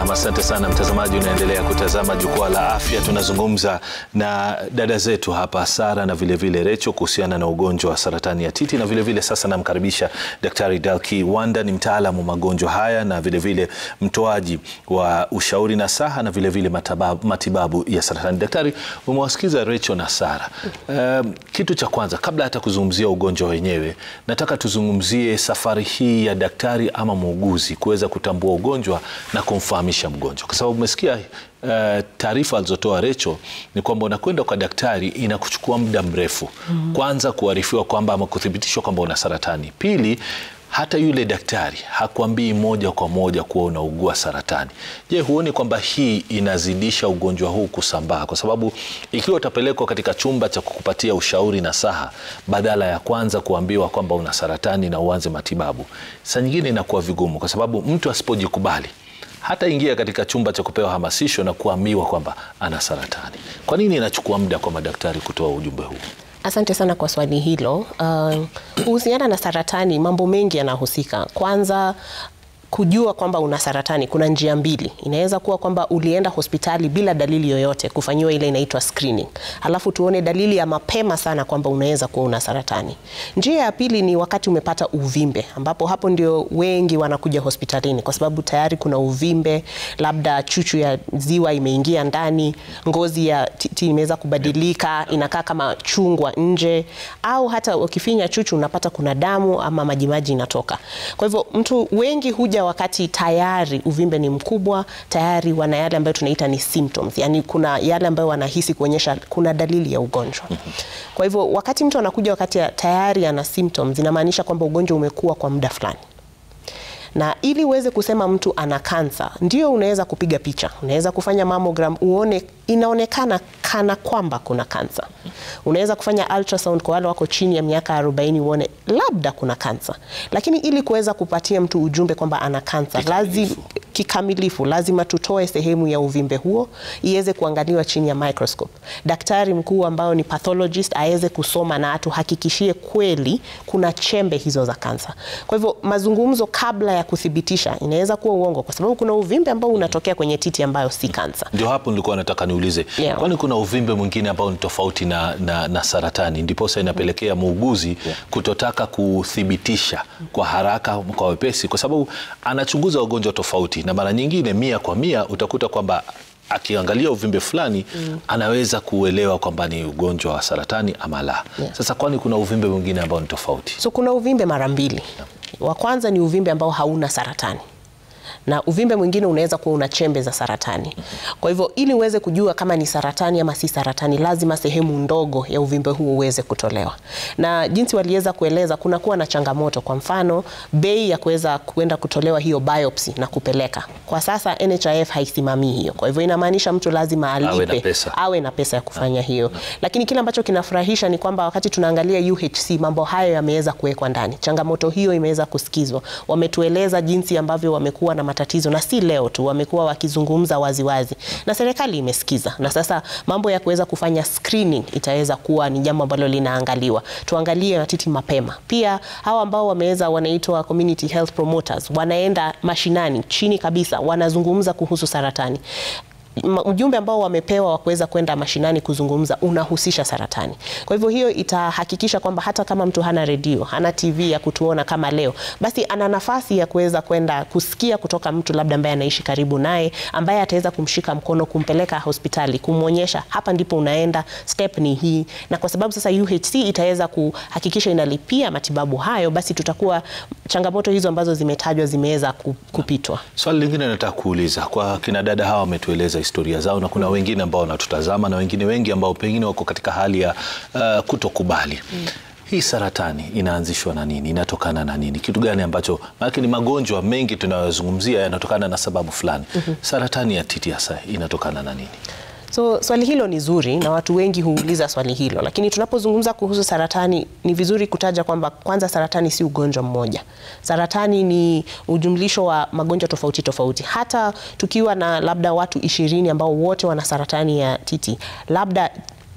Naam, asante sana mtazamaji, unaendelea kutazama jukwaa la afya. Tunazungumza na dada zetu hapa Sara na vilevile Recho kuhusiana na ugonjwa wa saratani ya titi, na vilevile vile sasa namkaribisha Daktari Dalki Wanda, ni mtaalamu wa magonjwa haya na vilevile vile mtoaji wa ushauri na saha na vilevile vile matibabu ya saratani. Daktari, umewasikiza Recho na Sara. Um, kitu cha kwanza kabla hata kuzungumzia ugonjwa wenyewe, nataka tuzungumzie safari hii ya daktari ama muuguzi kuweza kutambua ugonjwa na kumfahamisha mgonjwa, kwa sababu umesikia uh, taarifa alizotoa Recho ni kwamba unakwenda kwa daktari inakuchukua muda mrefu mm -hmm. Kwanza kuarifiwa kwamba ama kuthibitishwa kwamba una saratani, pili hata yule daktari hakuambii moja kwa moja kuwa unaugua saratani. Je, huoni kwamba hii inazidisha ugonjwa huu kusambaa? Kwa sababu ikiwa utapelekwa katika chumba cha kukupatia ushauri na saha, badala ya kwanza kuambiwa kwamba una saratani na uanze matibabu, saa nyingine inakuwa vigumu, kwa sababu mtu asipojikubali hata ingia katika chumba cha kupewa hamasisho na kuambiwa kwamba ana saratani. Kwa nini inachukua muda kwa madaktari kutoa ujumbe huu? Asante sana kwa swali hilo. Kuhusiana uh, na saratani, mambo mengi yanahusika. Kwanza kujua kwamba una saratani, kuna njia mbili. Inaweza kuwa kwamba ulienda hospitali bila dalili yoyote kufanyiwa ile inaitwa screening, halafu tuone dalili ya mapema sana kwamba unaweza kuwa una saratani. Njia ya pili ni wakati umepata uvimbe, ambapo hapo ndio wengi wanakuja hospitalini kwa sababu tayari kuna uvimbe, labda chuchu ya ziwa imeingia ndani, ngozi ya titi imeweza kubadilika, inakaa kama chungwa nje, au hata ukifinya chuchu unapata kuna damu ama majimaji inatoka. Kwa hivyo mtu wengi huja wakati tayari uvimbe ni mkubwa, tayari wana yale ambayo tunaita ni symptoms, yani kuna yale ambayo wanahisi kuonyesha kuna dalili ya ugonjwa. Kwa hivyo wakati mtu anakuja wakati tayari ana symptoms, inamaanisha kwamba ugonjwa umekuwa kwa muda fulani na ili uweze kusema mtu ana kansa, ndio unaweza kupiga picha, unaweza kufanya mammogram uone inaonekana kana kwamba kuna kansa. Unaweza kufanya ultrasound kwa wale wako chini ya miaka 40 uone labda kuna kansa, lakini ili kuweza kupatia mtu ujumbe kwamba ana kansa lazima kikamilifu, lazima tutoe sehemu ya uvimbe huo iweze kuangaliwa chini ya microscope. Daktari mkuu ambao ni pathologist aweze kusoma na atuhakikishie kweli kuna chembe hizo za kansa. Kwa hivyo mazungumzo kabla ya kuthibitisha inaweza kuwa uongo, kwa sababu kuna uvimbe ambao unatokea kwenye titi ambayo si kansa. Ndio hapo nilikuwa nataka niulize, Yeah. kwani kuna uvimbe mwingine ambao ni tofauti na, na, na saratani, ndiposa inapelekea muuguzi kutotaka kuthibitisha kwa haraka, kwa wepesi, kwa sababu anachunguza ugonjwa tofauti, na mara nyingine mia kwa mia utakuta kwamba akiangalia uvimbe fulani anaweza kuelewa kwamba ni ugonjwa wa saratani ama la. Yeah. Sasa kwani kuna uvimbe mwingine ambao ni tofauti? So kuna uvimbe mara mbili. Wa kwanza ni uvimbe ambao hauna saratani na uvimbe mwingine unaweza kuwa una chembe za saratani. Kwa hivyo ili uweze kujua kama ni saratani ama si saratani, lazima sehemu ndogo ya uvimbe huo uweze kutolewa. Na jinsi waliweza kueleza, kuna kuwa na changamoto. Kwa mfano, bei ya kuweza kuenda kutolewa hiyo biopsy na kupeleka, kwa sasa NHIF haisimamii hiyo. Kwa hivyo inamaanisha mtu lazima alipe, Awe na pesa. awe na pesa ya kufanya hiyo. Lakini kile ambacho kinafurahisha ni kwamba wakati tunaangalia UHC mambo hayo yameweza kuwekwa ndani. Changamoto hiyo imeweza kusikizwa. Wametueleza jinsi ambavyo wamekuwa na matatizo na si leo tu, wamekuwa wakizungumza waziwazi na serikali imesikiza, na sasa mambo ya kuweza kufanya screening itaweza kuwa ni jambo ambalo linaangaliwa. Tuangalie matiti mapema. Pia hawa ambao wameweza wanaitwa community health promoters, wanaenda mashinani chini kabisa, wanazungumza kuhusu saratani Ma- ujumbe ambao wamepewa wa kuweza kwenda mashinani kuzungumza unahusisha saratani. Kwa hivyo hiyo itahakikisha kwamba hata kama mtu hana redio, hana TV ya kutuona kama leo, basi ana nafasi ya kuweza kwenda kusikia kutoka mtu labda ambaye anaishi karibu naye, ambaye ataweza kumshika mkono, kumpeleka hospitali, kumwonyesha hapa ndipo unaenda, step ni hii. Na kwa sababu sasa UHC itaweza kuhakikisha inalipia matibabu hayo, basi tutakuwa changamoto hizo ambazo zimetajwa zimeweza ku- kupitwa. Swali lingine nataka kuuliza kwa kina dada hawa, wametueleza historia zao na kuna wengine ambao wanatutazama na wengine wengi ambao pengine wako katika hali ya uh, kutokubali hii saratani inaanzishwa na nini? Inatokana na nini? Kitu gani ambacho, maanake ni magonjwa mengi tunayozungumzia yanatokana na sababu fulani. Saratani ya titi hasa inatokana na nini? So swali hilo ni zuri na watu wengi huuliza swali hilo, lakini tunapozungumza kuhusu saratani ni vizuri kutaja kwamba kwanza, saratani si ugonjwa mmoja. Saratani ni ujumlisho wa magonjwa tofauti tofauti. Hata tukiwa na labda watu ishirini ambao wote wana saratani ya titi, labda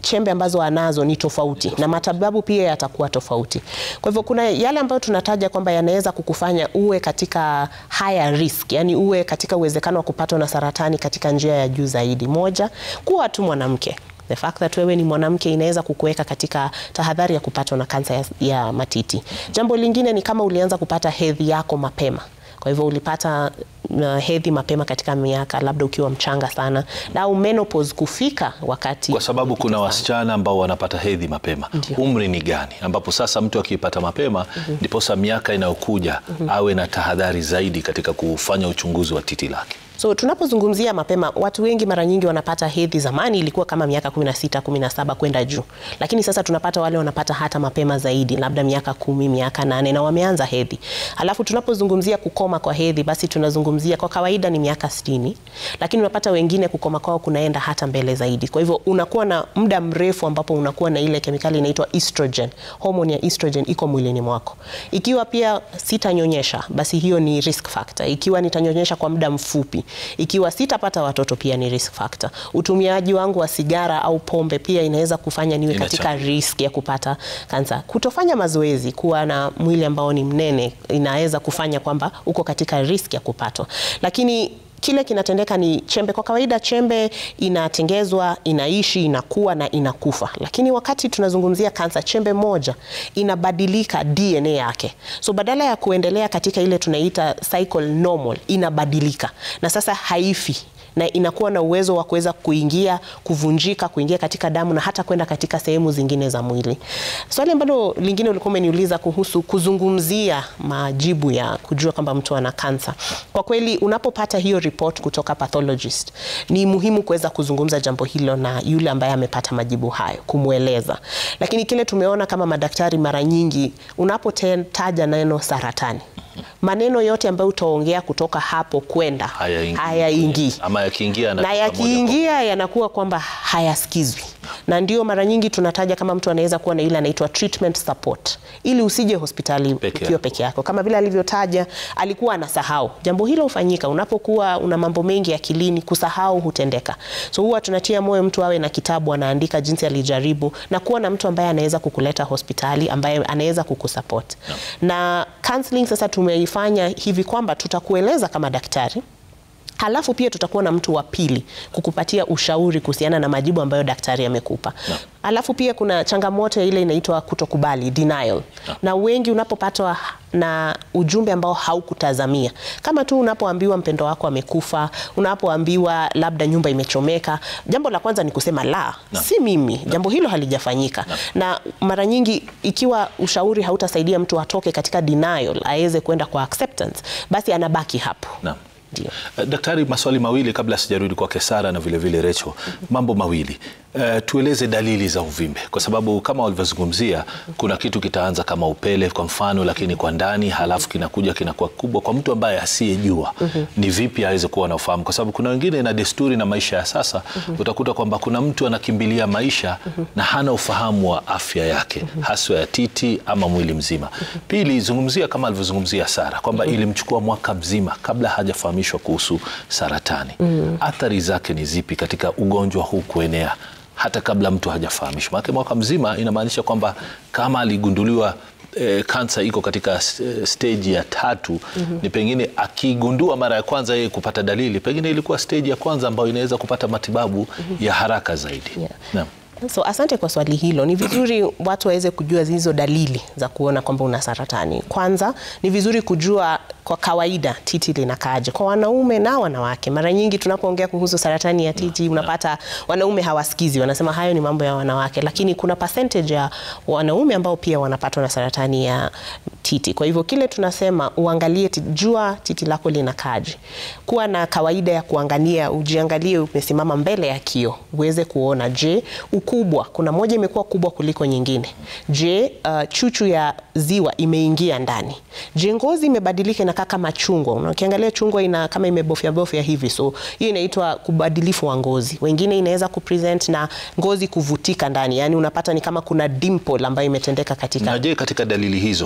chembe ambazo anazo ni tofauti na matibabu pia yatakuwa tofauti. Kwa hivyo kuna yale ambayo tunataja kwamba yanaweza kukufanya uwe katika higher risk, yani uwe katika uwezekano wa kupatwa na saratani katika njia ya juu zaidi. Moja, kuwa tu mwanamke The fact that wewe ni mwanamke inaweza kukuweka katika tahadhari ya kupatwa na kansa ya, ya matiti. Jambo lingine ni kama ulianza kupata hedhi yako mapema. Kwa hivyo ulipata uh, hedhi mapema katika miaka labda ukiwa mchanga sana, au menopause kufika wakati Kwa sababu kuna sana. wasichana ambao wanapata hedhi mapema. Ndio. Umri ni gani ambapo sasa mtu akiipata mapema ndiposa miaka inayokuja awe na tahadhari zaidi katika kufanya uchunguzi wa titi lake? So tunapozungumzia mapema, watu wengi mara nyingi wanapata hedhi. Zamani ilikuwa kama miaka 16, 17 kwenda juu, lakini sasa tunapata wale wanapata hata mapema zaidi, labda miaka kumi, miaka nane na wameanza hedhi. Alafu tunapozungumzia kukoma kwa hedhi, basi tunazungumzia kwa kawaida ni miaka 60, lakini unapata wengine kukoma kwao kunaenda hata mbele zaidi. Kwa hivyo unakuwa na muda mrefu ambapo unakuwa na ile kemikali inaitwa estrogen, hormone ya estrogen iko mwilini mwako. Ikiwa pia sitanyonyesha, basi hiyo ni risk factor. Ikiwa nitanyonyesha kwa muda mfupi, ikiwa sitapata watoto, pia ni risk factor. Utumiaji wangu wa sigara au pombe pia inaweza kufanya niwe katika Inachangia. risk ya kupata kansa. Kutofanya mazoezi, kuwa na mwili ambao ni mnene, inaweza kufanya kwamba uko katika risk ya kupatwa, lakini kile kinatendeka ni chembe. Kwa kawaida chembe inatengezwa, inaishi, inakuwa na inakufa, lakini wakati tunazungumzia kansa, chembe moja inabadilika DNA yake, so badala ya kuendelea katika ile tunaita cycle normal, inabadilika na sasa haifi na inakuwa na uwezo wa kuweza kuingia kuvunjika, kuingia katika damu na hata kwenda katika sehemu zingine za mwili. Swali ambalo lingine ulikuwa umeniuliza kuhusu kuzungumzia majibu ya kujua kwamba mtu ana kansa. Kwa kweli, unapopata hiyo report kutoka pathologist, ni muhimu kuweza kuzungumza jambo hilo na yule ambaye amepata majibu hayo, kumweleza. Lakini kile tumeona kama madaktari, mara nyingi unapotaja neno saratani, maneno yote ambayo utaongea kutoka hapo kwenda Hayaingii. hayaingii Ama yakiingia na yanatoka moja kwa yakiingia yanakuwa kwamba hayasikizwi, na ndio mara nyingi tunataja kama mtu anaweza kuwa na ile anaitwa treatment support, ili usije hospitali Peke ukiwa yako. peke yako. Kama vile alivyotaja, alikuwa anasahau. Jambo hilo hufanyika unapokuwa una mambo mengi akilini, kusahau hutendeka. So huwa tunatia moyo mtu awe na kitabu, anaandika jinsi alijaribu, na kuwa na mtu ambaye anaweza kukuleta hospitali, ambaye anaweza kukusupport. Na counseling sasa tumeifanya hivi kwamba tutakueleza kama daktari Halafu pia tutakuwa na mtu wa pili kukupatia ushauri kuhusiana na majibu ambayo daktari amekupa. Halafu pia kuna changamoto ya ile inaitwa kutokubali, denial. Na wengi unapopatwa na ujumbe ambao haukutazamia, kama tu unapoambiwa mpendo wako amekufa, unapoambiwa labda nyumba imechomeka, jambo la kwanza ni kusema la, si mimi, jambo hilo halijafanyika. Na mara nyingi ikiwa ushauri hautasaidia mtu atoke katika denial, aweze kwenda kwa acceptance, basi anabaki hapo. Naam. Ndio. Uh, Daktari, maswali mawili kabla sijarudi kwake Sara na vilevile Recho. Mambo mawili uh, tueleze dalili za uvimbe, kwa sababu kama walivyozungumzia, kuna kitu kitaanza kama upele kwa mfano, lakini kwa ndani, halafu kinakuja kinakuwa kubwa. Kwa mtu ambaye asiyejua ni vipi aweze kuwa na ufahamu, kwa sababu kuna wengine na desturi na maisha ya sasa, utakuta kwamba kuna mtu anakimbilia maisha na hana ufahamu wa afya yake, haswa ya titi ama mwili mzima. Pili, zungumzia kama alivyozungumzia Sara kwamba ilimchukua mwaka mzima kabla hajafahamishwa kuhusu saratani. Athari zake ni zipi katika ugonjwa huu kuenea hata kabla mtu hajafahamishwa? Maana mwaka mzima inamaanisha kwamba kama aligunduliwa eh, kansa iko katika eh, stage ya tatu ni pengine akigundua mara ya kwanza yeye kupata dalili, pengine ilikuwa stage ya kwanza ambayo inaweza kupata matibabu ya haraka zaidi. Yeah. Naam. So asante kwa swali hilo. Ni vizuri watu waweze kujua hizo dalili za kuona kwamba una saratani. Kwanza ni vizuri kujua kwa kawaida titi linakaaje kwa wanaume na wanawake. Mara nyingi tunapoongea kuhusu saratani ya titi unapata wanaume hawasikizi, wanasema hayo ni mambo ya wanawake, lakini kuna percentage ya wanaume ambao pia wanapatwa na saratani ya titi. Kwa hivyo kile tunasema uangalie, titi, jua titi lako linakaaje. Kuwa na kawaida ya kuangalia, ujiangalie umesimama mbele ya kio uweze kuona, je, ukubwa, kuna moja imekuwa kubwa kuliko nyingine. Je, uh, chuchu ya ziwa imeingia ndani. Je, ngozi imebadilika inakaa kama chungwa. Ukiangalia chungwa ina kama imebofya bofya hivi, so hiyo inaitwa kubadilifu wa ngozi. Wengine inaweza kupresent na ngozi kuvutika ndani, yani unapata ni kama kuna dimple ambayo imetendeka katika Na je, katika dalili hizo, hiyo ina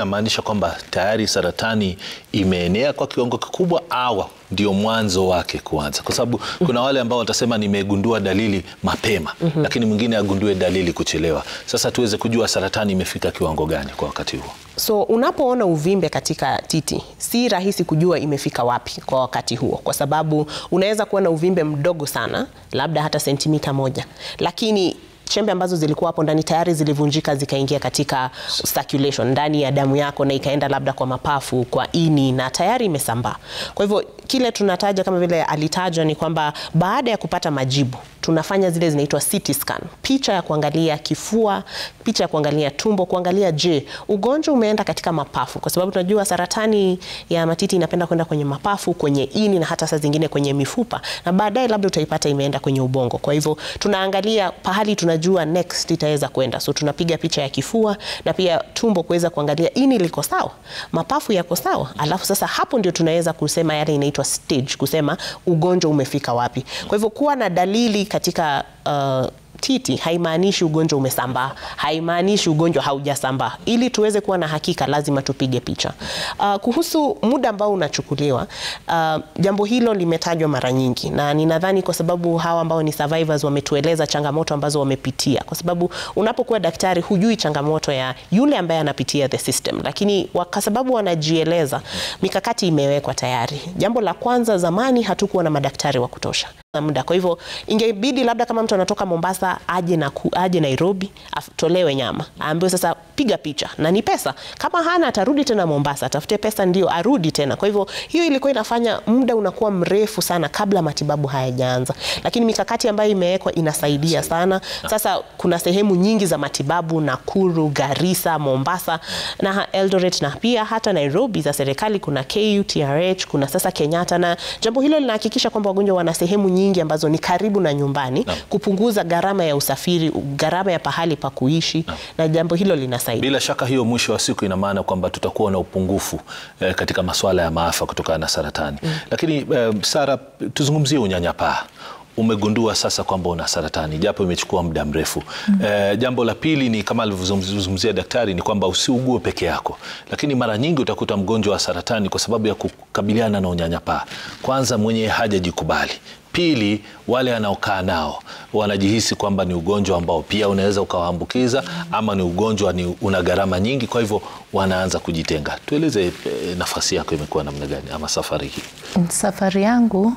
inamaanisha kwamba tayari saratani imeenea kwa kiwango kikubwa au ndio mwanzo wake kuanza? Kwa sababu kuna wale ambao watasema nimegundua dalili mapema, lakini mwingine agundue dalili kuchelewa. Sasa tuweze kujua saratani imefika kiwango gani kwa wakati huo. So unapoona uvimbe katika titi, si rahisi kujua imefika wapi kwa wakati huo, kwa sababu unaweza kuwa na uvimbe mdogo sana, labda hata sentimita moja, lakini chembe ambazo zilikuwa hapo ndani tayari zilivunjika zikaingia katika circulation ndani ya damu yako na ikaenda labda kwa mapafu, kwa ini na tayari imesambaa. Kwa hivyo kile tunataja kama vile alitaja ni kwamba baada ya kupata majibu tunafanya zile zinaitwa CT scan, picha ya kuangalia kifua, picha ya kuangalia tumbo, kuangalia je, ugonjwa umeenda katika mapafu, kwa sababu tunajua saratani ya matiti inapenda kwenda kwenye mapafu, kwenye ini na hata saa zingine kwenye mifupa, na baadaye labda utaipata imeenda kwenye ubongo. Kwa hivyo tunaangalia pahali tunajua next itaweza kwenda, so tunapiga picha ya kifua na pia tumbo kuweza kuangalia ini liko sawa, mapafu yako sawa, alafu sasa hapo ndio tunaweza kusema yale inaitwa stage, kusema ugonjwa umefika wapi. Kwa hivyo kuwa na dalili katika uh, titi haimaanishi ugonjwa umesambaa, haimaanishi ugonjwa haujasambaa. Ili tuweze kuwa na hakika, lazima tupige picha. Uh, kuhusu muda ambao unachukuliwa, uh, jambo hilo limetajwa mara nyingi, na ninadhani kwa sababu hawa ambao ni survivors wametueleza changamoto ambazo wamepitia, kwa sababu unapokuwa daktari hujui changamoto ya yule ambaye anapitia the system, lakini kwa sababu wanajieleza, mikakati imewekwa tayari. Jambo la kwanza, zamani hatukuwa na madaktari wa kutosha muda. Kwa hivyo ingebidi labda kama mtu anatoka Mombasa aje na aje Nairobi atolewe nyama, aambiwe sasa piga picha na ni pesa. Kama hana atarudi tena Mombasa, atafute pesa ndio arudi tena. Kwa hivyo hiyo ilikuwa inafanya muda unakuwa mrefu sana kabla matibabu hayajaanza, lakini mikakati ambayo imewekwa inasaidia sana. Sasa kuna sehemu nyingi za matibabu Nakuru, Garissa, Mombasa na Eldoret na pia hata Nairobi za serikali. Kuna KU, TRH, kuna sasa Kenyatta, na jambo hilo linahakikisha kwamba wagonjwa wana sehemu nyingi ambazo ni karibu na nyumbani No. kupunguza gharama ya usafiri, gharama ya pahali pa kuishi na jambo hilo linasaidia. Bila shaka hiyo, mwisho wa siku, ina maana kwamba tutakuwa na upungufu eh, katika masuala ya maafa kutokana na saratani. Lakini eh, Sara, tuzungumzie unyanyapaa. Umegundua sasa kwamba una saratani japo imechukua muda mrefu. Eh, jambo la pili ni kama alivyozungumzia daktari ni kwamba usiugue peke yako, lakini mara nyingi utakuta mgonjwa wa saratani kwa sababu ya kukabiliana na unyanyapaa, kwanza mwenye hajajikubali Pili, wale anaokaa nao wanajihisi kwamba ni ugonjwa ambao pia unaweza ukawaambukiza ama ni ugonjwa ni una gharama nyingi, kwa hivyo wanaanza kujitenga. Tueleze eh, nafasi yako imekuwa namna gani ama safari hii? Safari yangu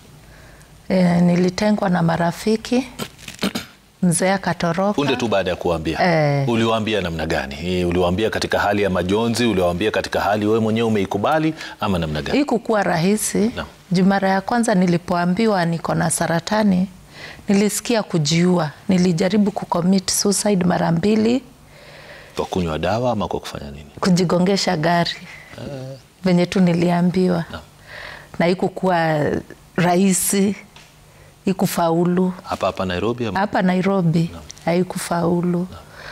e, nilitengwa na marafiki, mzee akatoroka. Punde tu baada ya kuambia Eh. uliwaambia namna gani? Eh, Uliwaambia katika hali ya majonzi? Uliwaambia katika hali wewe mwenyewe umeikubali ama namna gani? Hii kukuwa rahisi Naam. juu mara ya kwanza nilipoambiwa niko na saratani nilisikia kujiua. Nilijaribu kucommit suicide mara mbili, Kwa kunywa dawa ama kwa kufanya nini? kujigongesha gari venye tu niliambiwa, na ikukuwa rahisi, ikufaulu Hapa hapa Nairobi ama? hapa Nairobi haikufaulu.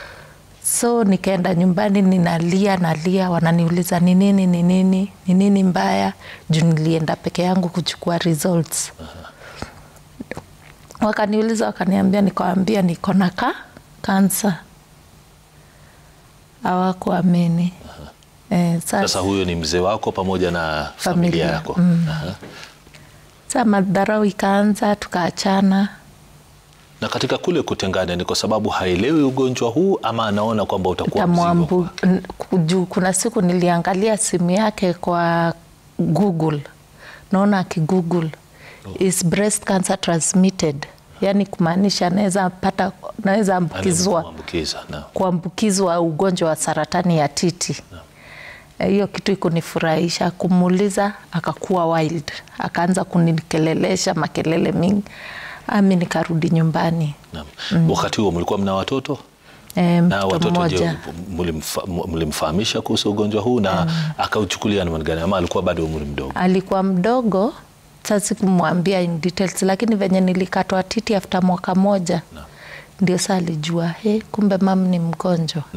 So nikaenda nyumbani, ninalia nalia, wananiuliza ni nini, ni nini, ni nini mbaya, juu nilienda peke yangu kuchukua results. Wakaniuliza, wakaniambia, nikawambia niko na ka kansa. Hawakuamini. Eh, Sasa sasa huyo ni mzee wako pamoja na familia, Familia, yako Aha. sa madharau ikaanza, tukaachana. Na katika kule kutengana ni kwa sababu haelewi ugonjwa huu ama anaona kwamba utakuwa mzigo Tamwambu, kwake? n- juu kuna siku niliangalia simu yake kwa Google, naona akigoogle is breast cancer transmitted, yani kumaanisha naweza pata, naweza ambukizwa Kuambukiza, naam. kuambukizwa ugonjwa wa saratani ya titi. Eh, Hiyo kitu ikunifurahisha. Kumuuliza akakuwa wild, akaanza kunikelelesha makelele mingi, ami nikarudi nyumbani. Naam. Wakati huo mlikuwa mna watoto E, na mtoto watoto, je, mmoja mlimfa- mlimfahamisha kuhusu ugonjwa huu na akauchukulia namna gani ama alikuwa bado umri mdogo? alikuwa mdogo, sasa sikumwambia in details, lakini venye nilikatwa titi after mwaka moja ndio saa alijua he, kumbe mam ni mgonjwa. Naam.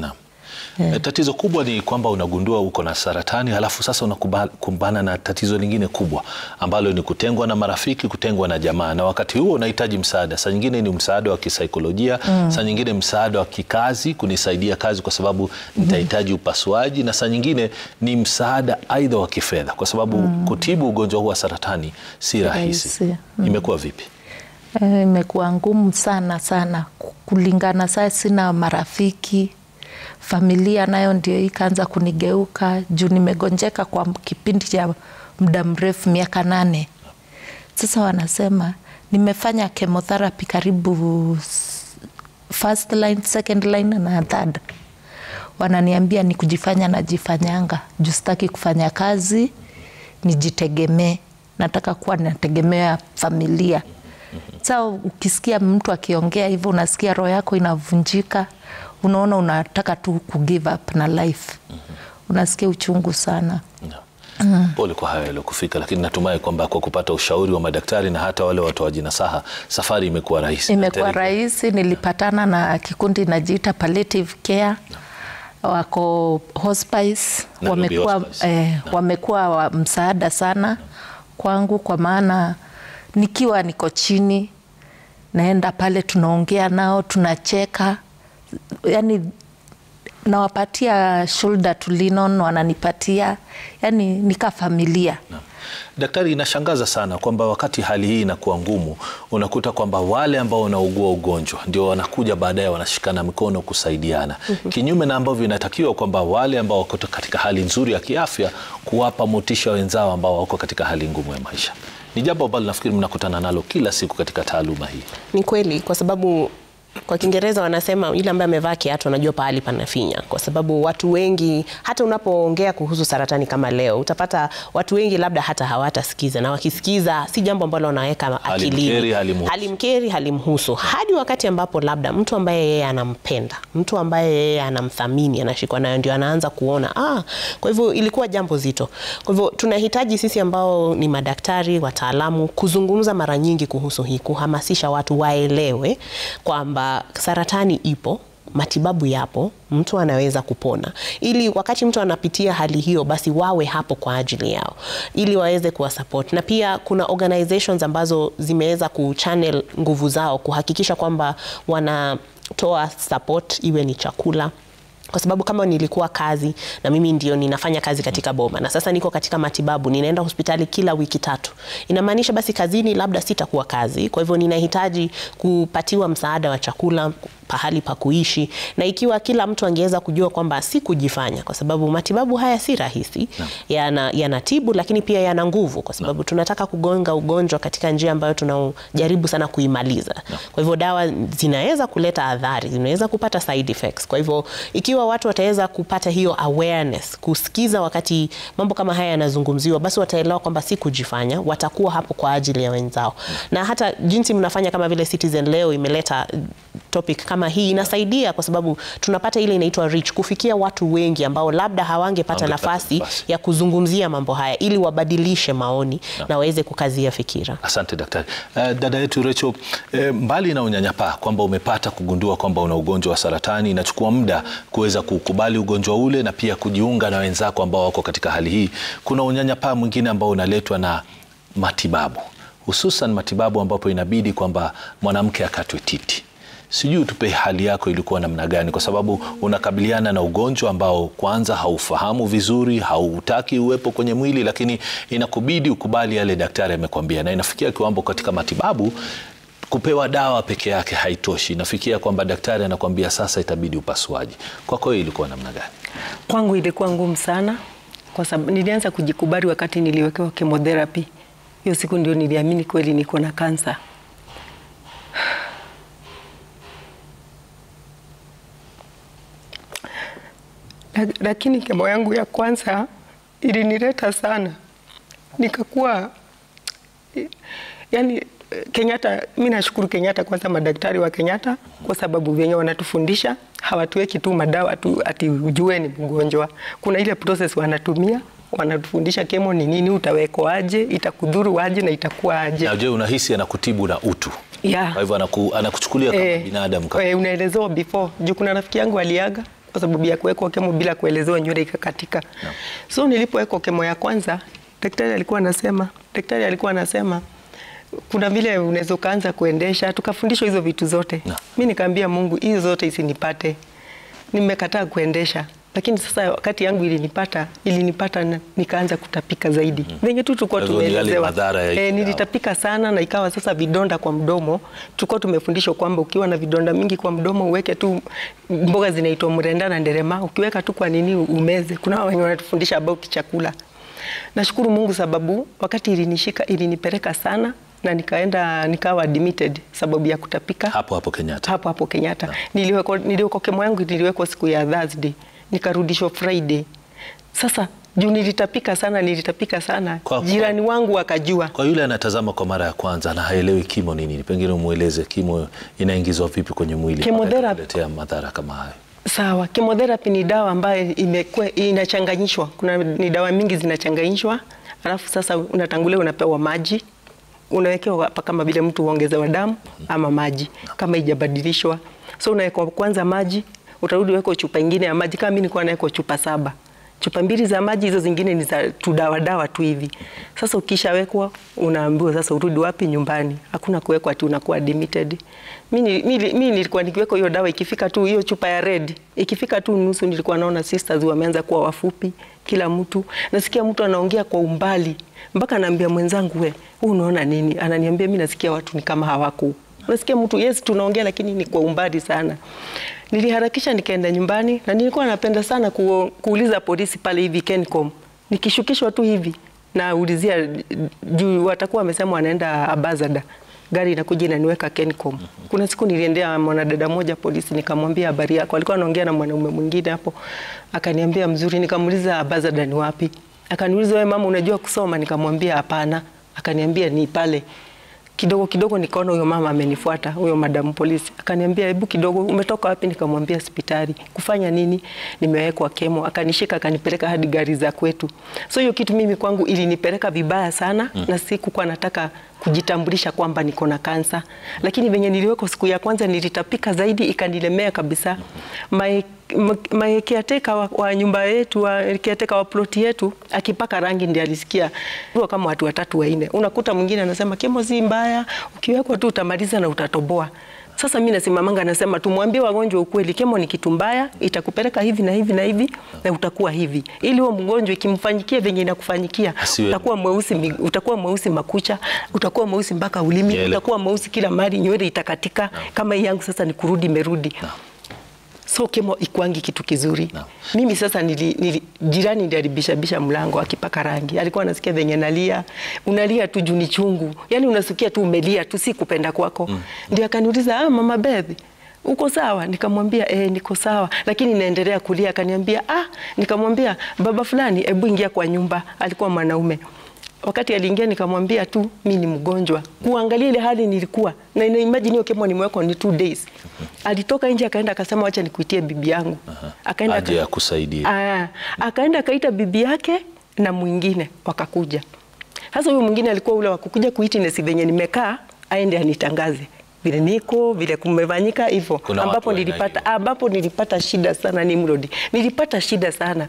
E, tatizo kubwa ni kwamba unagundua uko na saratani halafu sasa unakumbana na tatizo lingine kubwa ambalo ni kutengwa na marafiki, kutengwa na jamaa, na wakati huo unahitaji msaada. Saa nyingine ni msaada wa kisaikolojia mm. saa nyingine msaada wa kikazi, kunisaidia kazi kwa sababu nitahitaji upasuaji, na saa nyingine ni msaada aidha wa kifedha, kwa sababu mm. kutibu ugonjwa huu wa saratani si rahisi. Rahisi, mm. Imekuwa vipi? Eh, imekuwa ngumu sana sana kulingana. Saa sina marafiki, familia nayo ndio ikaanza kunigeuka juu nimegonjeka kwa kipindi cha muda mrefu, miaka nane sasa. Wanasema nimefanya chemotherapy karibu s- first line, second line na third. Wananiambia ni kujifanya najifanyanga juu sitaki kufanya kazi, nijitegemee, nataka kuwa nategemea familia. Sasa ukisikia mtu akiongea hivyo, unasikia roho yako inavunjika, unaona unataka tu ku give up na life, unasikia uchungu sana. No. Pole kwa hayo yaliyokufika, lakini natumai kwamba kwa kupata ushauri wa madaktari na hata wale watoaji nasaha, safari imekuwa rahisi. Imekuwa Terry, rahisi. Nilipatana na kikundi inajiita palliative care, wako hospice, Nairobi wamekuwa Hospice. eh, wamekuwa wa msaada sana kwangu, kwa maana nikiwa niko chini naenda pale, tunaongea nao, tunacheka, yani nawapatia shoulder to lean on, wananipatia yani nika familia. Daktari, inashangaza sana kwamba wakati hali hii inakuwa ngumu, unakuta kwamba wale ambao wanaugua ugonjwa ndio wanakuja baadaye wanashikana mikono kusaidiana, kinyume na ambavyo inatakiwa kwamba wale ambao wako katika hali nzuri ya kiafya kuwapa motisha wenzao ambao wako katika hali ngumu ya maisha. Ni jambo ambalo nafikiri mnakutana nalo kila siku katika taaluma hii. Ni kweli kwa sababu kwa Kiingereza wanasema yule ambaye amevaa kiatu anajua pahali panafinya, kwa sababu watu wengi, hata unapoongea kuhusu saratani kama leo, utapata watu wengi labda hata hawatasikiza, na wakisikiza si jambo ambalo wanaweka akilini, Halimkeri, halimhusu. halimkeri, halimhusu, hadi wakati ambapo labda mtu ambaye yeye anampenda, mtu ambaye yeye anamthamini, anashikwa nayo, ndio anaanza kuona ah, kwa hivyo ilikuwa jambo zito. Kwa hivyo tunahitaji sisi ambao ni madaktari, wataalamu, kuzungumza mara nyingi kuhusu hii, kuhamasisha watu waelewe kwamba saratani ipo matibabu yapo, mtu anaweza kupona, ili wakati mtu anapitia hali hiyo, basi wawe hapo kwa ajili yao, ili waweze kuwa support. Na pia kuna organizations ambazo zimeweza kuchannel nguvu zao kuhakikisha kwamba wanatoa support, iwe ni chakula kwa sababu kama nilikuwa kazi na mimi ndio ninafanya kazi katika boma na sasa niko katika matibabu, ninaenda hospitali kila wiki tatu, inamaanisha basi kazini labda sitakuwa kazi. Kwa hivyo ninahitaji kupatiwa msaada wa chakula, pahali pa kuishi, na ikiwa kila mtu angeweza kujua kwamba si kujifanya, kwa sababu matibabu haya si rahisi, yana yanatibu, lakini pia yana nguvu, kwa sababu tunataka kugonga ugonjwa katika njia ambayo tunajaribu sana kuimaliza. Kwa hivyo dawa zinaweza kuleta adhari, zinaweza kupata side effects. Kwa hivyo ikiwa watu wataweza kupata hiyo awareness, kusikiza wakati mambo kama haya yanazungumziwa, basi wataelewa kwamba si kujifanya, watakuwa hapo kwa ajili ya wenzao. Na hata jinsi mnafanya kama vile Citizen leo imeleta topic kama hii inasaidia, kwa sababu tunapata ile inaitwa reach, kufikia watu wengi ambao labda hawangepata Hawangepata nafasi nafasi. ya kuzungumzia mambo haya, ili wabadilishe maoni na waweze kukazia fikira. Asante daktari. Uh, dada yetu Rachel, eh, mbali na unyanyapaa kwamba umepata kugundua kwamba una ugonjwa wa saratani, inachukua muda kuweza kukubali ugonjwa ule na pia kujiunga na wenzako ambao wako katika hali hii, kuna unyanyapaa mwingine ambao unaletwa na matibabu, hususan matibabu ambapo inabidi kwamba mwanamke akatwe titi. Sijui tupe hali yako ilikuwa namna gani, kwa sababu unakabiliana na ugonjwa ambao kwanza haufahamu vizuri, hautaki uwepo kwenye mwili, lakini inakubidi ukubali yale daktari amekwambia, na inafikia kiwango katika matibabu kupewa dawa peke yake haitoshi, inafikia kwamba daktari anakwambia sasa itabidi upasuaji. Kwako hiyo ilikuwa namna gani? Kwangu ilikuwa ngumu sana, kwa sababu nilianza kujikubali wakati niliwekewa chemotherapy. Hiyo siku ndio niliamini kweli niko na kansa. Lak- Lakini kemo yangu ya kwanza ilinileta sana, nikakuwa yani Kenyatta, mi nashukuru Kenyatta kwanza, madaktari wa Kenyatta kwa sababu venye wanatufundisha hawatuweki tu madawa tu ati ujue ni mgonjwa. Kuna ile process wanatumia, wanatufundisha kemo ni nini, utawekwa aje, itakudhuru aje na itakuwa aje. Na je, unahisi anakutibu na utu? Yeah. Kwa hivyo anaku, anakuchukulia kama Eh, binadamu kama eh, unaelezewa before juu kuna rafiki yangu aliaga kwa sababu ya kuwekwa kemo bila kuelezewa, nywele ikakatika. So nilipowekwa kemo ya kwanza, daktari alikuwa anasema, daktari alikuwa anasema kuna vile unaweza ukaanza kuendesha, tukafundishwa hizo vitu zote. No. Mi nikaambia Mungu hizo zote isinipate, nimekataa kuendesha lakini sasa wakati yangu ilinipata ilinipata na nikaanza kutapika zaidi mm. venye tu tulikuwa Kwa hivyo ni yale tumeelezewa madhara ya- e, nilitapika sana na ikawa sasa vidonda kwa mdomo. Tulikuwa tumefundishwa kwamba ukiwa na vidonda mingi kwa mdomo uweke tu mboga zinaitwa mrenda na nderema, ukiweka tu kwa nini umeze. Kuna wenye wanatufundisha about chakula. Nashukuru Mungu sababu wakati ilinishika ilinipeleka sana na nikaenda nikawa admitted sababu ya kutapika hapo hapo Kenyatta. hapo hapo Kenyatta. Niliwekwa niliwekwa kemo yangu niliwekwa siku ya Thursday, nikarudishwa Friday. Sasa juu nilitapika sana, nilitapika sana Kwa- jirani wangu akajua. Kwa yule anatazama kwa mara ya kwanza na haelewi kimo ni nini, pengine umweleze kimo inaingizwa vipi kwenye mwili mpaka Chemotherapy. kuletea madhara kama hayo. Sawa, chemotherapy ni dawa ambayo imekuwa inachanganyishwa. Kuna ni dawa mingi zinachanganyishwa, alafu sasa unatangulia unapewa maji, unawekewa hapa kama vile mtu uongezewa damu ama maji kama ijabadilishwa. So unawekwa kwanza maji, utarudi weko chupa ingine ya maji. Kama mimi nilikuwa nawekwa chupa saba, chupa mbili za maji, hizo zingine ni za tudawa dawa tu hivi. Sasa ukishawekwa unaambiwa sasa urudi wapi? Nyumbani. Hakuna kuwekwa ati unakuwa admitted. Mimi mimi mimi nilikuwa nikiwekwa hiyo dawa, ikifika tu hiyo chupa ya red, ikifika tu nusu, nilikuwa naona sisters wameanza kuwa wafupi, kila mtu nasikia mtu anaongea kwa umbali, mpaka naambia mwenzangu, we huu unaona nini? Ananiambia mimi nasikia watu ni kama hawako nasikia mtu yes, tunaongea lakini ni kwa umbali sana. Niliharakisha nikaenda nyumbani, na nilikuwa napenda sana ku, kuuliza polisi pale hivi Kencom, nikishukishwa tu hivi naulizia juu watakuwa wamesema wanaenda Abazada, gari inakuja inaniweka Kencom. Kuna siku niliendea mwanadada moja polisi, nikamwambia habari yako, alikuwa anaongea na mwanaume mwingine hapo, akaniambia mzuri. Nikamuuliza Abazada ni wapi, akaniuliza wewe mama, unajua kusoma? Nikamwambia hapana, akaniambia ni pale kidogo kidogo nikaona huyo mama amenifuata, huyo madamu polisi akaniambia, hebu kidogo, umetoka wapi? Nikamwambia hospitali. Kufanya nini? Nimewekwa kemo. Akanishika akanipeleka hadi gari za kwetu. So hiyo kitu mimi kwangu ilinipeleka vibaya sana mm. na sikukuwa nataka kujitambulisha kwamba niko na kansa, lakini venye niliwekwa siku ya kwanza nilitapika zaidi, ikanilemea kabisa. My, my caretaker wa, wa nyumba yetu wa caretaker wa ploti yetu akipaka rangi ndiye alisikia Huwa kama watu watatu wanne, unakuta mwingine anasema kemo si mbaya, ukiwekwa tu utamaliza na utatoboa. Sasa mimi nasimamanga nasema tumwambie wagonjwa ukweli, kemo ni kitu mbaya, itakupeleka hivi na hivi na hivi na utakuwa hivi, ili huo mgonjwa ikimfanyikia venye inakufanyikia Asiwe- utakuwa mweusi, mi- utakuwa mweusi makucha, utakuwa mweusi mpaka ulimi, Nywele. utakuwa mweusi kila mahali, nywele itakatika. Kama hii yangu sasa ni kurudi imerudi. So kemo ikwangi kitu kizuri. Naam. Mimi sasa nili, nili, jirani ndiye alibishabisha mlango akipaka rangi, alikuwa anasikia venye nalia, unalia tu juu ni chungu, yani unasikia tu umelia tu, si kupenda kwako mm. Ndio akaniuliza ah, mama Beth uko sawa? Nikamwambia eh, niko sawa, lakini naendelea kulia. Akaniambia ah, nikamwambia baba fulani, hebu ingia kwa nyumba. Alikuwa mwanaume wakati aliingia nikamwambia tu mi ni mgonjwa, kuangalia ile hali nilikuwa na ina imagine hiyo kemo nimewekwa ni two days. Alitoka nje akaenda akasema wacha nikuitie bibi yangu, akaenda Aje aka- akusaidie. Aa, akaenda akaita bibi yake na mwingine wakakuja. Sasa huyo mwingine alikuwa ule wa kukuja kuitness venye nimekaa aende anitangaze vile niko vile kumefanyika hivyo, Kuna watu ambapo wa aina nilipata hiyo. ambapo nilipata shida sana Nimrod, nilipata shida sana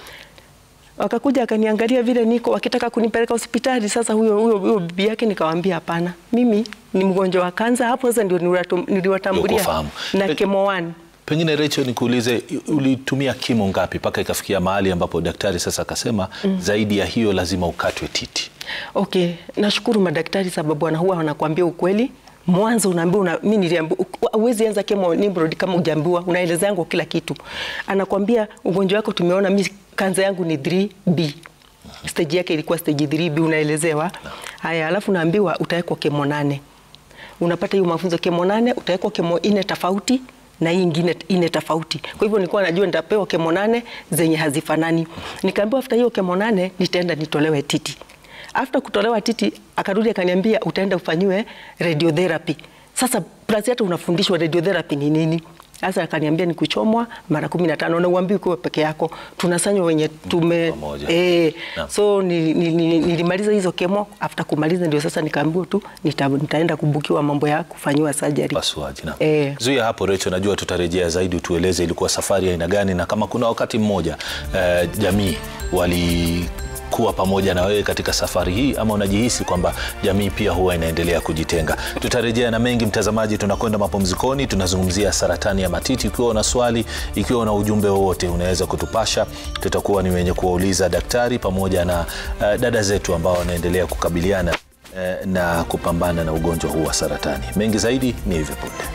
wakakuja akaniangalia vile niko wakitaka kunipeleka hospitali. Sasa huyo huyo huyo bibi yake nikamwambia hapana, mimi ni mgonjwa wa kansa. Hapo sasa ndio niliwatum- niliwatambulia Ukufahamu. na Pe- kemo one. Pengine Rachel, nikuulize ulitumia kimo ngapi mpaka ikafikia mahali ambapo daktari sasa akasema zaidi ya hiyo lazima ukatwe titi? Okay, nashukuru madaktari sababu wana huwa wanakuambia ukweli. Mwanzo unaambiwa una, mimi niliambiwa huwezi anza kemo Nimrod kama hujaambiwa, unaeleza yangu kila kitu. Anakwambia ugonjwa wako tumeona mimi kanza yangu ni 3B. Stage yake ilikuwa stage 3B unaelezewa. Haya, alafu naambiwa utawekwa kemo nane. Unapata hiyo mafunzo kemo nane, utawekwa kemo ine tofauti na hii ingine ine tofauti. Kwa hivyo nilikuwa najua nitapewa kemo nane zenye hazifanani. Nikaambiwa after hiyo kemo nane nitaenda nitolewe titi. After kutolewa titi akarudi akaniambia utaenda ufanyiwe radiotherapy. Sasa plus hata unafundishwa radiotherapy ni nini? Sasa akaniambia ni kuchomwa mara kumi na tano na uambii ukiwa peke yako, tunasanywa wenye tume Pamoja. eh, Naam. so ni- ni- ni- nilimaliza hizo kemo. After kumaliza ndio sasa nikaambiwa tu nita, nitaenda kubukiwa mambo ya kufanyiwa surgery. Upasuaji na Eh. zuia hapo Recho, najua tutarejea zaidi, tueleze ilikuwa safari ya aina gani, na kama kuna wakati mmoja eh, jamii walikuwa pamoja na wewe katika safari hii, ama unajihisi kwamba jamii pia huwa inaendelea kujitenga. Tutarejea na mengi, mtazamaji. Tunakwenda mapumzikoni, tunazungumzia saratani ya matiti. Ikiwa una swali, ikiwa una ujumbe wowote, unaweza kutupasha. Tutakuwa ni wenye kuwauliza daktari pamoja na eh, dada zetu ambao wanaendelea kukabiliana eh, na kupambana na ugonjwa huu wa saratani. Mengi zaidi ni hivyo punde.